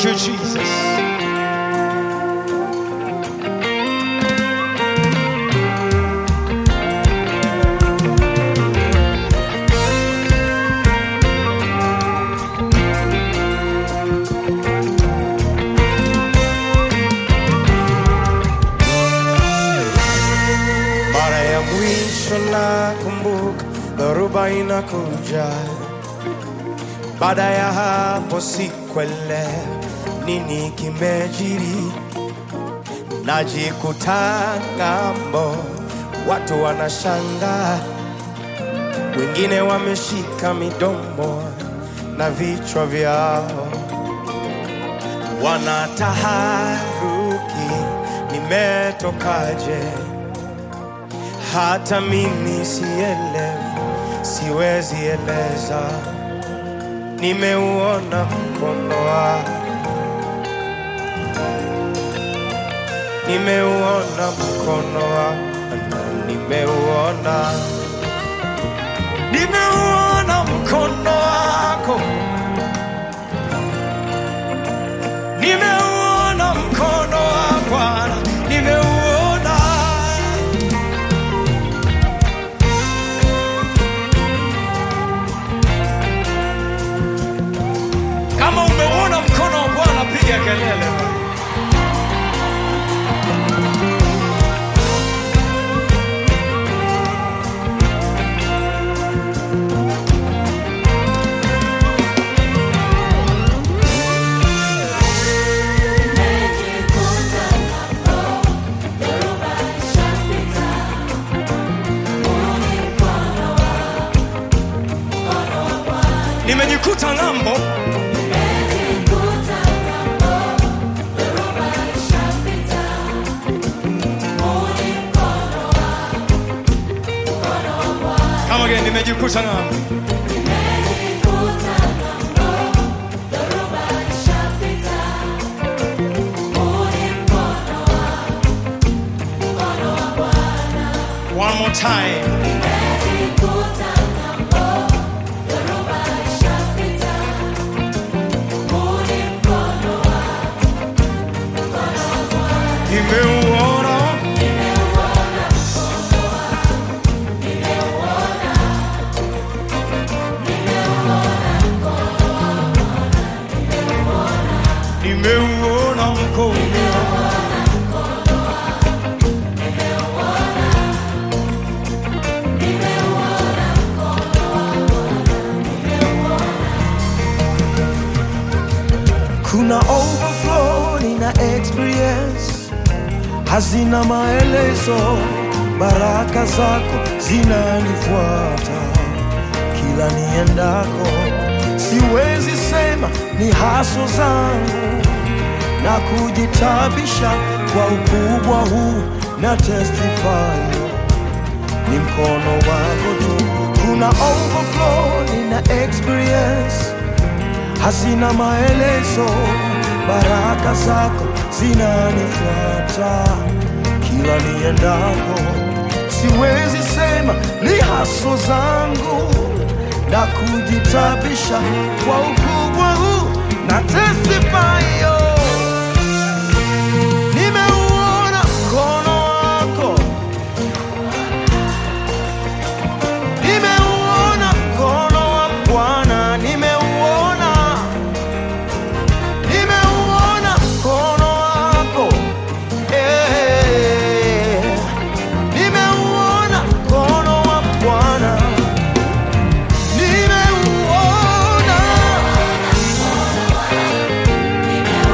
Thank you, Jesus. Mara ya mwisho nakumbuka dhoruba inakuja, baada ya hapo sikuelewa nini kimejiri, najikuta ng'ambo, watu wanashangaa, wengine wameshika midomo na vichwa vyao wanataharuki, nimetokaje? Hata mimi sielewi, siwezi eleza. Nimeuona mkono wako, nimeuona mkono wako, nimeuona, nimeuona mkono wako, nimeuona mkono wa Bwana, nimeuona Kama umeuona mkono wa Bwana, piga kelele. Nimejikuta ng'ambo, kama gani, nimejikuta ng'ambo. One more time. Nimeuona, nimeuona mkono, kuna overflow nina experience hazina maelezo baraka zako zinanifuata kila niendako siwezi sema ni haso zangu na kujitabisha kwa ukubwa huu na testify ni mkono wako tu kuna overflow nina experience hazina maelezo, baraka zako zinanifuata kila niendako. Siwezi sema ni haso zangu na kujitabisha kwa ukubwa huu na testify yo. Nimeuona mkono wako, nimeuona mkono wa Bwana, nimeuona nimeuona mkono wako eh, nimeuona mkono wa Bwana, nimeuona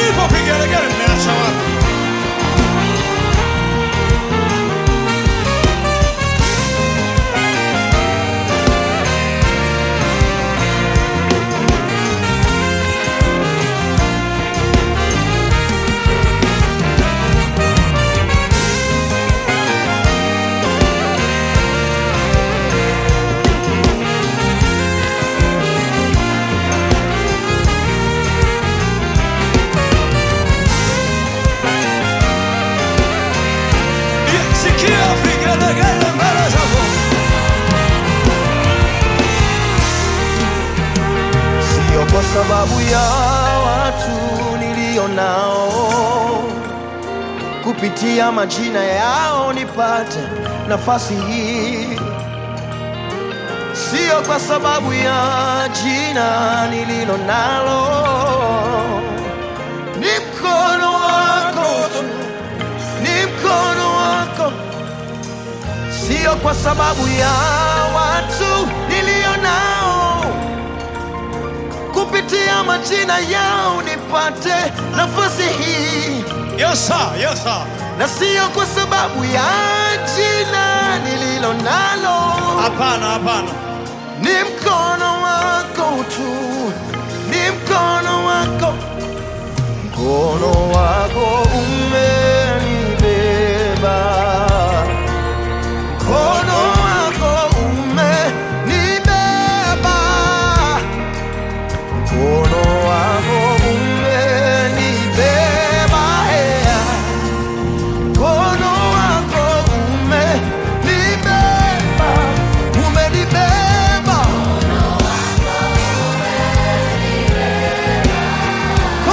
hivyo vigelegele mmeacha wapi? Sikia vigelegele mbele zako. Sio kwa sababu ya watu nilio nao, kupitia majina yao nipate nafasi hii. Sio kwa sababu ya jina nililo nalo, ni mkono wako tu, ni mkono wako sio kwa sababu ya watu nilio nao, kupitia majina yao nipate nafasi hii, Yes sir, yes sir. na sio kwa sababu ya jina nililo nalo, Hapana, hapana. ni mkono wako tu, ni mkono wako, mkono wako umenibeba mkono wako umenibeba, mkono wako umenibeba, ea. mkono wako umenibeba, umenibeba, mkono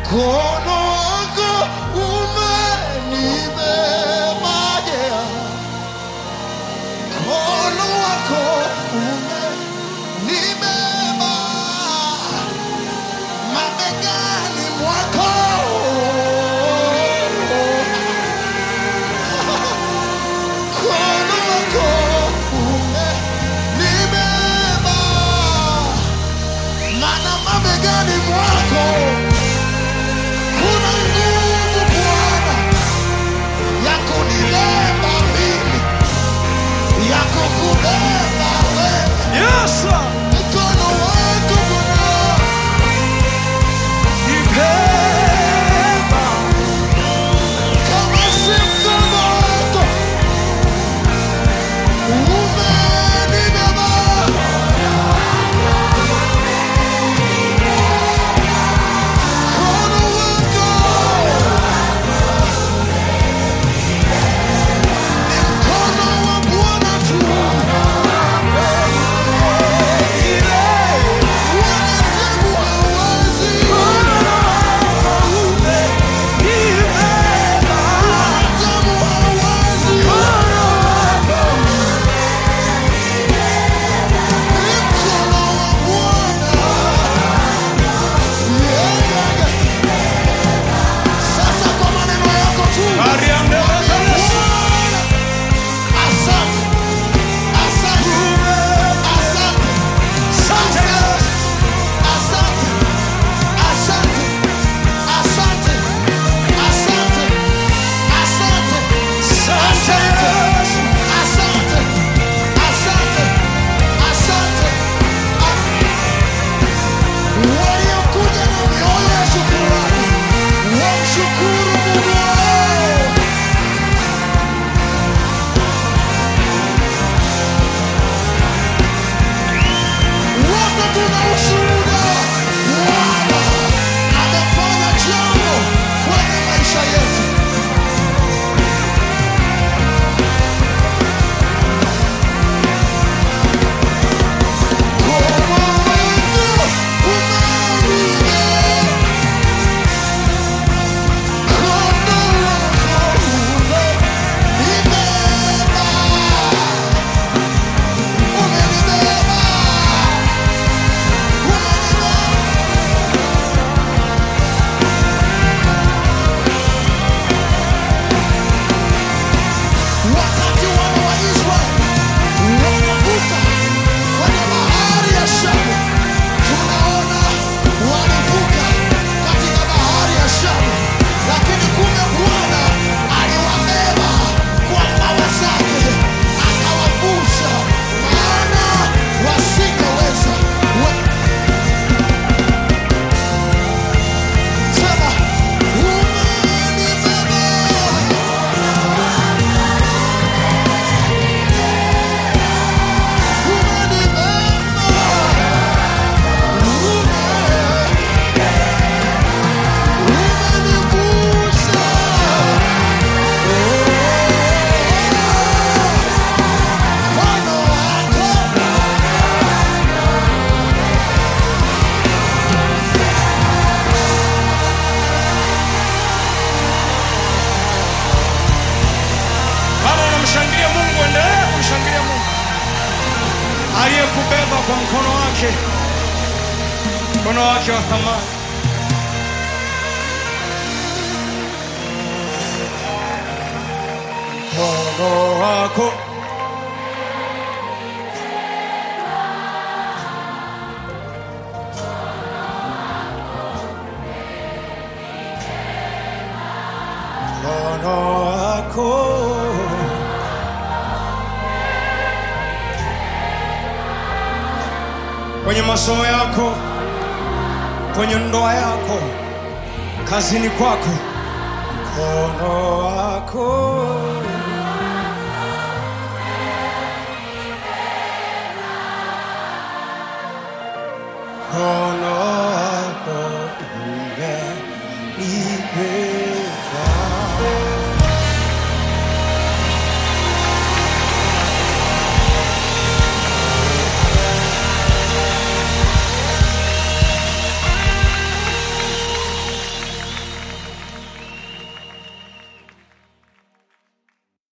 mkono wako umenibeba yeah. mkono wako umenibeba mabegani mwako mkono wako umenibeba mana mabegani mwako kuna nguvu Bwana ya kunibeba mimi, ya kukubeba wewe. Yes, sir. Mkono wako Bwana, Nibeba. kama si mkono wako umenibeba. Mkono wako ni mkono wa Bwana tu. Wanadamu hawawezi. Wanadamu hawawezi. Ni mkono wa Bwana. Yeah, yeah, yeah. Sasa kwa maneno yako tu Ariande Bebeles. Bwana, asante, asante, asante, Sante. asante, asante, asante, asante, asante, Sante. asante, asante, asante. Waliokuja na mioyo ya shukrani wamshukuru Mungu wao. Wote tuna ushuhuda. Bwana amefanya jambo kwenye maisha yetu. Mkono wako umenibeba. Mkono wako umenibeba. Umenibeba. Wakati wana wa Israeli wanavuka kwenye bahari ya Shamu, tunaona walivuka katika bahari ya Shamu, lakini kumbe Bwana aliwabeba kwa mbawa zake akawavusha, maana wasingeweza we- sema umenibeba Kama unamshangilia Mungu, endelea kumshangilia Mungu aliyekubeba kwa mkono wake, mkono wake wa thamani. Mkono wako mkono wako kwenye masomo yako, kwenye ndoa yako, kazini kwako, mkono wako mkono